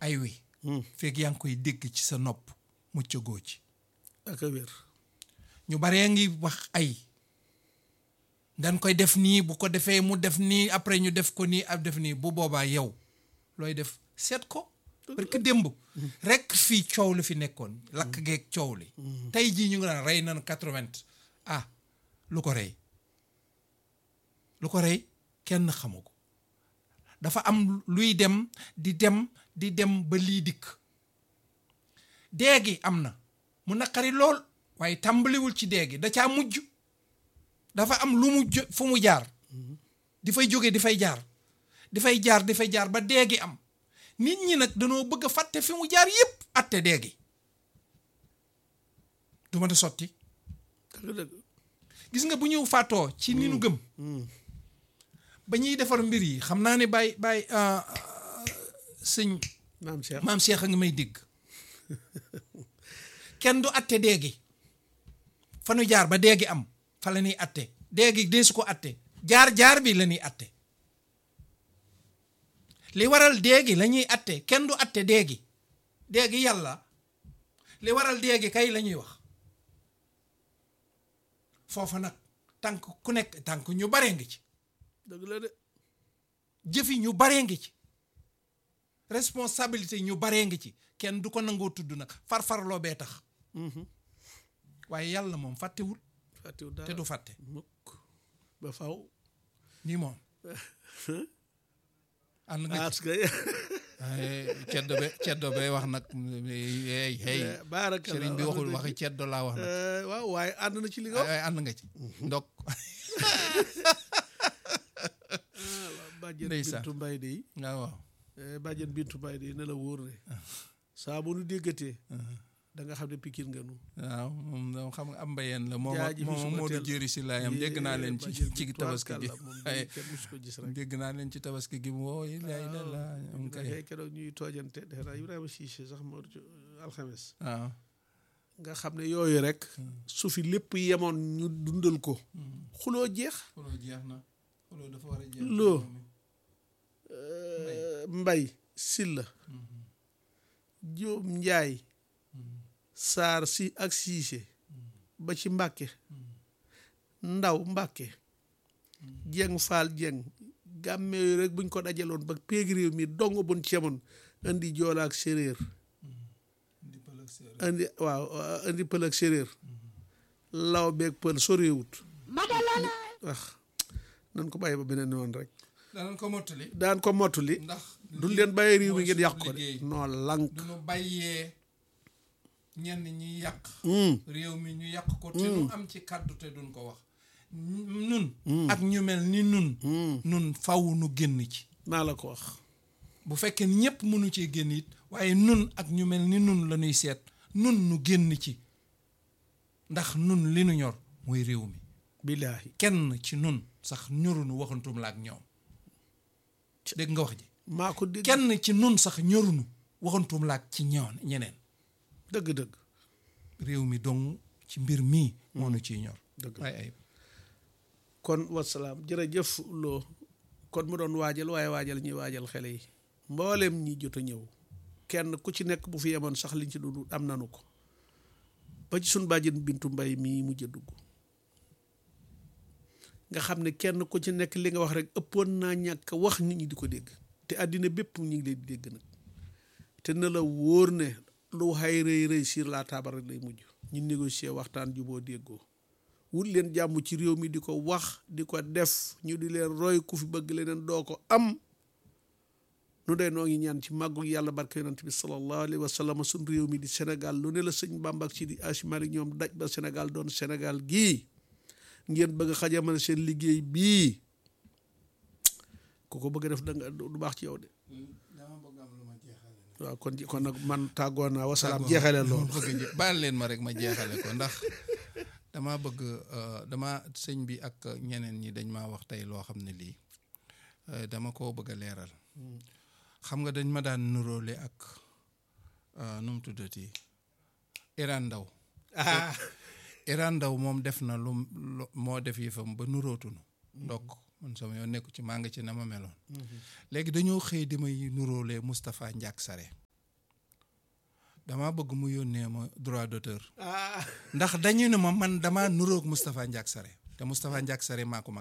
ay wi fekk yaa ngi koy dégg ci sa nopp muccagoo ci ak a wér ñu baree ngi wax ay dañ koy def nii bu ko defee mu def nii après ñu def ko nii ab def nii bu boobaa yow looy def seet ko parce que démb rek fii coow li fi nekkoon lakk geeg coow li tey jii ñu ngi naan rey nañ quatre-vingt ah lu ko rey lu ko rey kenn xamu ko dafa am luy dem di dem di dem ba lii dikk déegi am na mu naqari lool waaye tàmbaliwul ci déegi da caa mujj dafa am lu mu jo- fu mu jaar di fay jóge di fay jaar di fay jaar di fay jaar ba déegi am nit ñi nag danoo bëgg a fàtte fi mu jaar yépp atte déegi du ma da sotti dëgg dëgg gis nga bu ñu fàttoo ci ni nu gëm ba ñuy defar mbir yi xam naa ne bàyyi bàyyi sëñ maam Cheikh maam Cheikh a ngi may dégg kenn du atte déegi fa nu jaar ba déegi am fa la ñuy atte déegi deesu ko atte jaar jaar bi la ñuy atte li waral déegi la ñuy atte kenn du atte déegi déegi yàlla li waral déegi kay la ñuy wax foofa nag tànk ku nekk tànk ñu baree ngi ci dëgg la de jëfi ñu baree ngi ci responsabilité ñu baree ngi ci kenn du ko nangoo tudd nag farfarloo bee tax waaye yàlla moom fàttewul fàttiwu dara te du fàtte mukk ba faw nii moom ànd nga aas ci kay ay ceddo be ceddo be wax nag hey hey baaraka sëriñ bi waxul waxi ceddo laa wax nag waaw waaye ànd na ci li nga wax ay ànd nga ci ndok bàjjen Ndeysaan. bintu mbay de waaw waaw bàjjen bintu mbay de ne la wóor ne saa bu nu déggatee da nga xam ne pikir nga nu waaw moom moom xam nga am mbayeen la moom Jaaji bi moom suba moo du teel. jëri si laayam dégg naa leen ci bàjjen ci bi tabaski gi tubaarkàlla moom ay kenn musu ko gis rek dégg naa leen ci tabaski gi mu woo yi lay la la am kay ngay keroog ñuy toojante defe naa Ibrahima Cissé sax moo ci alxames waaw nga xam ne yooyu rek su fi lépp yemoon ñu dundal ko xuloo jeex xuloo jeex na xuloo dafa war a jeex loo mbay silla jóob njaay saar si ak siise ba ci mbàkke ndaw mbàkke jeng faal jeng gàmme yooyu rek buñ ko dajaloon ba péeg réew mi dong buñ ci yemoon indi joola ak séréer di pël ak séeréer indi waaw indi pël ak séréer law beeg pël soréewut wax nan ko bàyyi ba beneen yoon rek danañ ko mottali daan ko mottali ndax du leen bàyyi réew mi mooy ngeen suñu yàq ko de liggéey. noo lank du ñu bàyyee ñenn ñi yàq Hmm. réew mi ñu yàq ko te nu am ci kàddu te duñ ko wax nun ak ñu mel ni nun nun faw nu génn ci maa la ko wax bu fekkee ni ñëpp mënu cee génn it waaye nun ak ñu mel ni nun la ñuy seet nun nu génn ci ndax nun li nu ñor mooy réew mi billaahi kenn ci nun sax ñorunu waxantum la ak ñoom dégg nga wax ji maa ko dégg kenn ci nun sax ñorunu waxantum la ak ci ñoon ñeneen dëgg-dëgg réew mi dong ci mbir mii moo nu ciy ñor dëgg waaye ay kon wasalaam jërëjëf loo kon mu doon waajal waaye waajal ñuy waajal xele yi mboolem ñi jot a ñëw kenn ku ci nekk bu fi yemoon sax liñ ci dund am nanu ko ba ci sun bàjjen bintu mbay mii mujj a dugg nga xam ne kenn ku ci nekk li nga wax rek ëppoon naa ñàkk wax nit ñi di ko dégg te àddina bépp ñu ngi leen di dégg nag te na la wóor ne lu xay rëy rëy sur la table rek lay mujj ñu négocier waxtaan juboo déggoo wut leen jàmm ci réew mi di ko wax di ko def ñu di leen roy ku fi bëgg leneen doo ko am nu dee noo ngi ñaan ci màggu yàlla barke yonent bi sallallahu alayhi wa sallam suñ réew mi di Sénégal lu ne la sëñ Bamba ak Sidi Hadji Malick ñoom daj ba Sénégal doon Sénégal gii ngeen bëgg a xajamal seen liggéey bii ku ko bëgg a def da nga du baax ci yow de dama bëgg am lu ma jeexale waaw kon kon nag man tàggoo naa wasalaam jeexale loolu bëgg baal leen ma rek ma jeexale ko ndax dama bëgg euh, dama sëñ bi ak ñeneen ñi dañ maa wax tey loo xam ne lii euh, dama koo bëgg a leeral xam nga dañ ma daan nuróole ak euh, nu mu tuddati Iran Ndaw ah Iran Ndaw moom def na lu lu- moo def yëfam ba nuróotunu ndokk man sama yoon nekku ci maa nga ci na ma meloon léegi dañoo xëy di may nuróole Moustapha Ndiak Sare dama bëgg mu yónnee ma droit d'auteur ah ndax dañu ne ma man dama nuroog Moustapha Ndiak Sare te Moustapha Ndiak Sare maa ko mag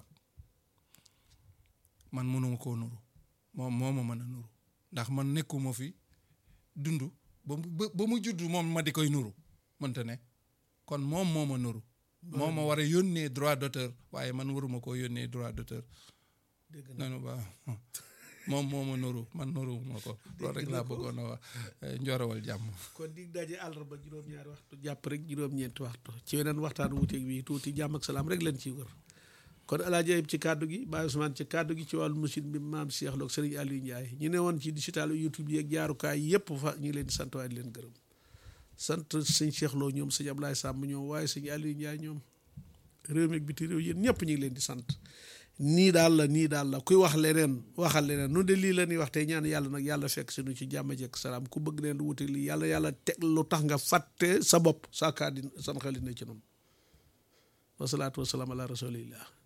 man mënuma koo nuru moom moo ma mën a nuru ndax man nekkuma fi dund ba mu ba- ba mu judd moom ma di koy nuru mënta ne kon moom moo ma nuru moo ma war a yónnee droit d'auteur waaye man waruma koo yónnee droit d'auteur dégg na nanu ba moom moo ma nuru man nuru ma ko loolu rek laa bëggoon a wax eh, njoorawal jàmm kon dig daje àllarba juróom-ñaari waxtu jàpp rek juróom-ñeenti waxtu ci weneen waxtaan wuuteeg bi tuuti jàmm ak salaam rek leen ciy wër kon alaaji Ayib ci kàddu gi Baye Ousmane ci kàddu gi ci wàllu machine bi maam Cheikh Lo ak Serigne Aliou Ndiaye ñu ne woon ci digital YouTube yi ak jaarukaay yëpp fa ñu ngi leen di sant waaye di leen gërëm sant sëñ Cheikh Lo ñoom sëñ Ablaye Samb ñoom waaye sëñ Aliou Ndiaye ñoom réew mi ak biti réew yéen ñëpp ñu ngi leen di sant nii daal la nii daal la kuy wax leneen waxal leneen nu de lii la ñuy wax tey ñaan yàlla nag yàlla fekk sinu ci jàmm jekk salaam ku bëgg leen lu wuteeg lii yàlla yàlla teg lu tax nga fàtte sa bopp sa kaa di sam xel ne ci noonu wasalaatu wasalaam ala rasulillah